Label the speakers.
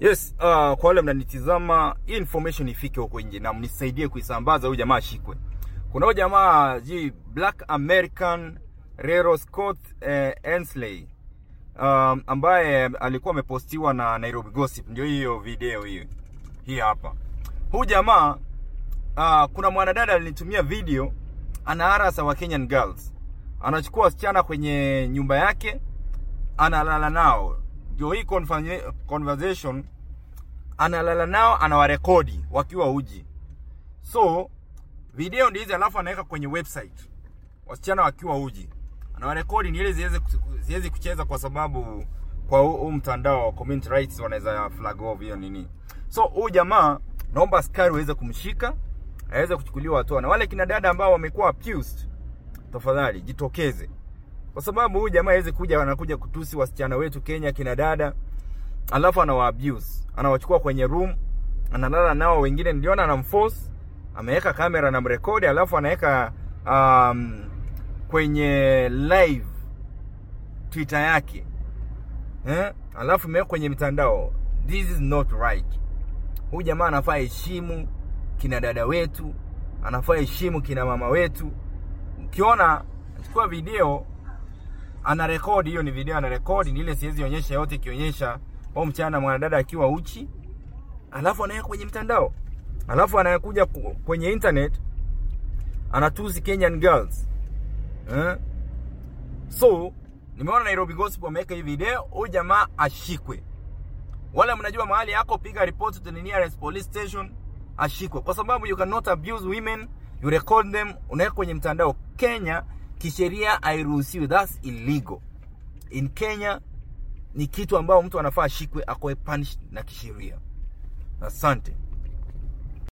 Speaker 1: Yes, uh, kwa wale mnanitizama, hii information ifike huko nje na mnisaidie kuisambaza, huyu jamaa ashikwe. Kuna huyu jamaa ji Black American Rero Scott eh, Ensley um, ambaye alikuwa amepostiwa na Nairobi Gossip, ndio hiyo video hiyo hii hapa. Huyu jamaa uh, kuna mwanadada alinitumia video anaharasa wa Kenyan girls, anachukua wasichana kwenye nyumba yake analala nao ndio hii conversa- conversation analala nao anawarekodi wakiwa uji so video ndi hizi alafu anaweka kwenye website wasichana wakiwa uji anawarekodi ni ile ziweze ziwezi kucheza kwa sababu kwa huu huu mtandao wa community rights wanaweza flag off hiyo nini so huyu jamaa naomba askari waweze kumshika aweze kuchukuliwa hatua na wale kina dada ambao wamekuwa accused tafadhali jitokeze kwa sababu huyu jamaa hawezi kuja anakuja kutusi wasichana wetu Kenya kina dada alafu anawa abuse anawachukua kwenye room analala nao wengine niliona anamforce ameweka kamera na mrekodi alafu anaweka um, kwenye live twitter yake eh? alafu imeweka kwenye mitandao this is not right huyu jamaa anafaa heshimu kina dada wetu anafaa heshimu kina mama wetu ukiona chukua video ana rekodi hiyo ni video ana rekodi ni ile siwezi onyesha yote ikionyesha au mchana mwanadada akiwa uchi alafu anaweka kwenye mtandao alafu anakuja ku- kwenye internet anatusi Kenyan girls eh? so nimeona Nairobi Gossip wameweka hii video huyu jamaa ashikwe wale mnajua mahali yako piga report to the nearest police station ashikwe kwa sababu you cannot abuse women you record them unaweka kwenye mtandao Kenya kisheria hairuhusiwi that's illegal in Kenya ni kitu ambao mtu anafaa ashikwe akoe punished na kisheria asante